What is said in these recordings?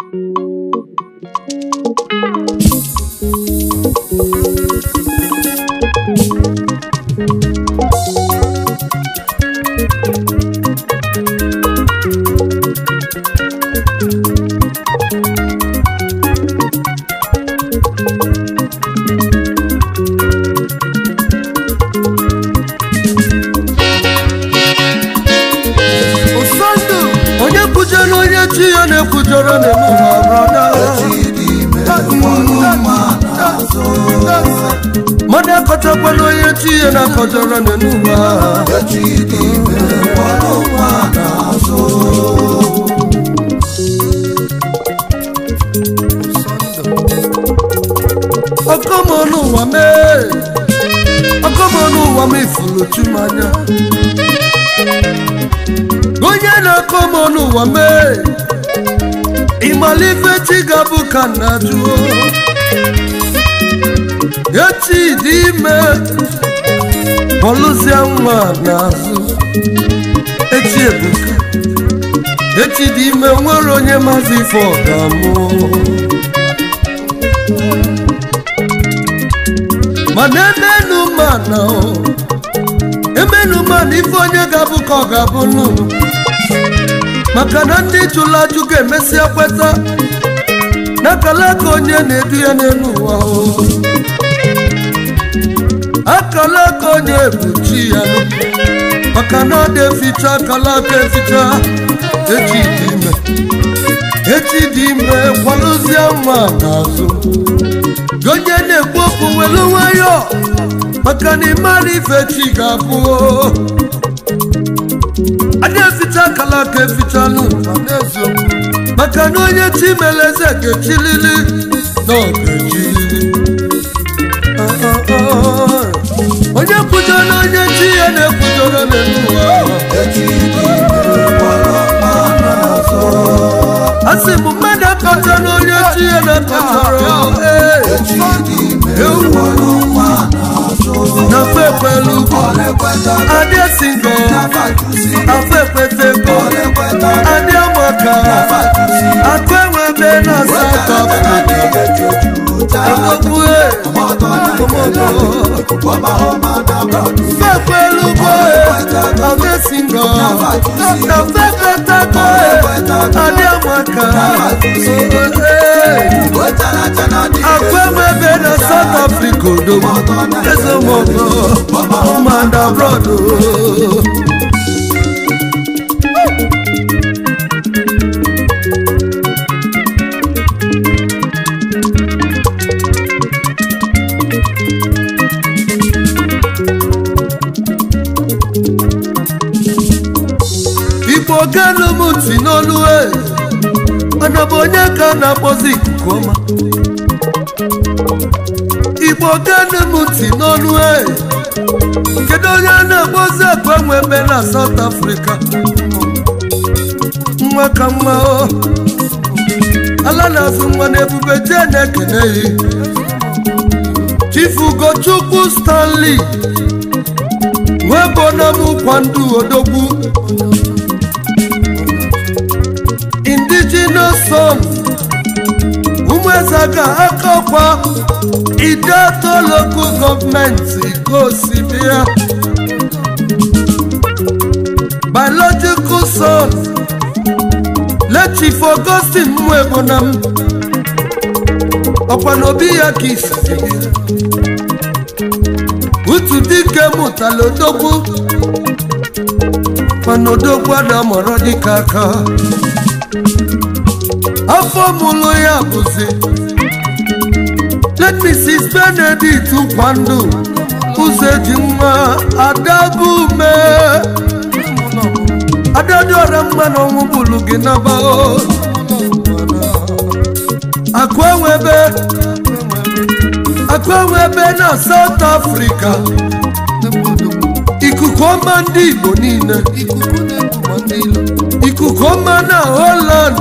ụsọndụ onye kwujere onye chi ya na-ekwujere n'emume brọda mmadụ akọchakwala onye chi ya na-akọjọrọ n'emume ọkọmọnụ ụwa mee ọkọmọnụ ụwa m ifuru chumanya onye na-akọ m ọnụ ụwa mee ịmalife chi ga-abụ ka nna jụọ echi dị ime bọlụzie nwa n'azụ echi ebuka echi dị ime nwere onye maazị ife ọgamụ mana emenu mana emenu mana ife onye ga-abụ ka ọ ga-abụ nụ maka na ndị jụrụ ajụ ga-emesịa kweta n'akala aka onye na-edu ya n'elu ụwa o. akala aka onye bụ chi ya maka na ọ dị eficha akala aka eficha echi dị ime echi dị ime kwalụzie nwa n'azụ Gị onye na-ekwu okwu welu nwayọ maka na ịmara ife chi ga-abụ o. adị eficha akala aka efichalụ ma n'eziokwu maka na onye chi mere eze ga-echilili na ọ ga-echilili Ah, ah, ah. onye kwujọrọ onye chi ya na-ekwujọrọ n'ụwa a sị m mmadụ akọcha na onye chi ya na-akọchara ee ewu na fekwelu adị singo afekwetego adị amaka atụ enwebe na South Africa Agogbue, fekwelu boe adị singo na fekwetego adị amaka atụ enwebe na South Africa odogwu ezemọgọ ụmụada abroad o. igbo ganu m ntị n'olu e mana bụ onye ka a na-akpọzi ikuku ọma igbo ganu m ntị n'olu e kedu onye a na-akpọzi akpa nwebe na South Africa nwa ka nwa o ala na-azụ nwa na ebube jee na-ekene yi Chief Ugochukwu Stanley nwebonam kwandu odogwu indigenous son ụmụezaga akọkwa ideto local gọọmenti gosibia biological son lechif Augustine mwebonam ọkwa n'obi ya ka isi utu dike mụtala odogwu mana odogwu adamọrọ dịka aka afọ mụlụ ya bụzi let Mrs. Benedict kwandu ụzọ eji nwa adabume adadịọra mma na ọnwụ bụlụ gị naba akụ enwebe akụ enwebe na South Africa ikuku ọma ndị Igbo niile ikuku ọma na Holland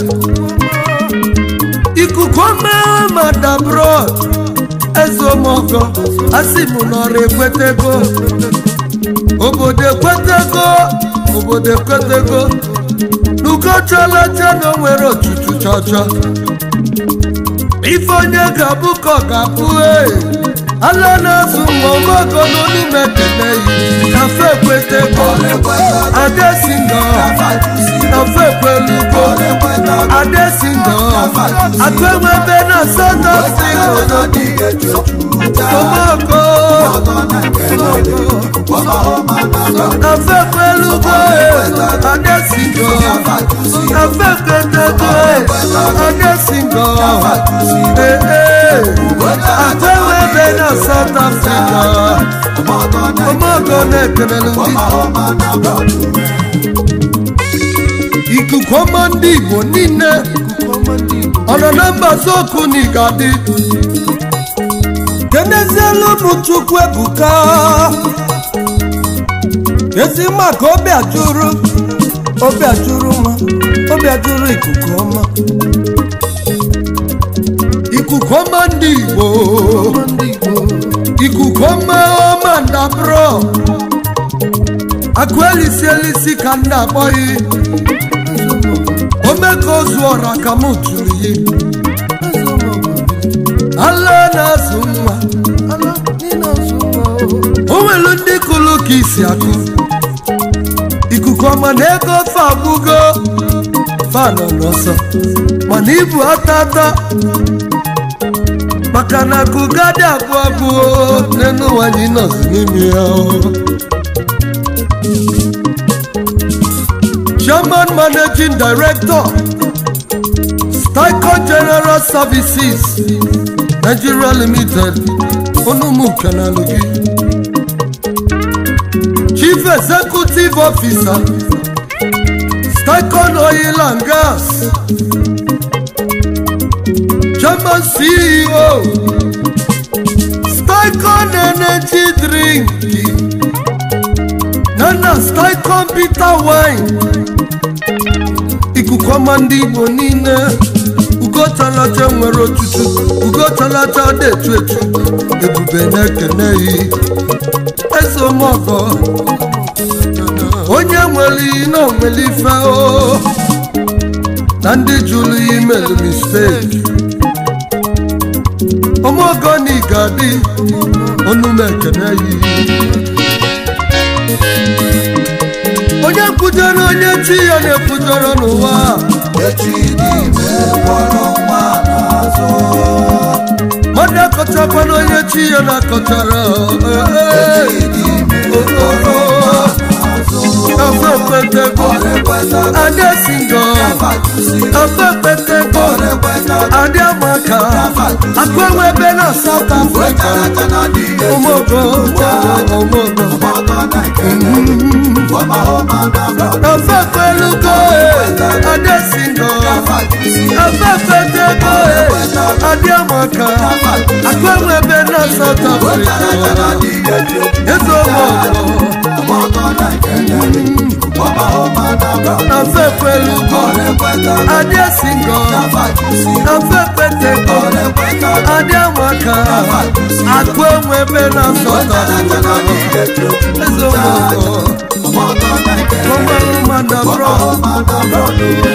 ikuku ọma madabrod ezeomogo asị m nọrọ ekwetego obodo ekwetego obodo ekwetego n'ugochalacha na o nwere otutu chọchọ ife onye ga-abụ ka ọ ga-abụ ee ala na-azụ nwa ọgbọgọ n'olume ekele yi kafe ekwete adesingo kafe ekwelugo adesingo akwenwebe na south africa omoko kafe ekwelugo adesingo kafe ekwetego adesingo ee akwenwebe na south africa omogo na-ekelelu ndị ikuku ọma ndị igbo niile ọ nọ na mbazi okwu na igadi kenezielu ụmụ chukwu ebuka ezi maka obi ajụrụ obi ajụrụ nwa obi ajụrụ ikuku ọma ikuku ọma ndị igbo ikuku ọma ọma ndabụrọ akụ elisi elisi ka m na-akpọghị ome ka ozu ọra ka m tụrụ yi ala na-azụ nwa o nwere ndị kụrụ ka isi akụ ikuku ọma na ego ofe agbụgo fanọ n'ọsọ mana ibu atata maka na kugadi abụọ abụọ n'elu ụwa anyị nọzi n'ime ya chairman managing director Styco general services nigeria limited onumukenalugi chief executive officer Stycon oil and gas chairman ceo Stycon energy drink nana Stycon bitter wine ikuku ọma ndị igbo niile ugotalacha nwere otutu ugotalacha dị etu etu ebube na-ekene yi eze omeọgọ onye nwere iyi na onwere ife o na ndị jụrụ ya imelu misteki omeọgọ na igadi onume ekene yi onye kwujere onye chi ya na-ekwujere n'ụwa mmadụ akọchakwana onye chi ya na-akọchara afepetego adesingo afepetego adịamaka akụenwebe na South Africa ụmụogo ụmụogo afefelugo adesingo afefetego adịamaka akụenwebe na South Africa ezeomogo afefelugo adesingo afefetego adịamaka akụenwebe na South Africa ezeomogo Ọmọ ọmọ ndàbọ̀rọ̀.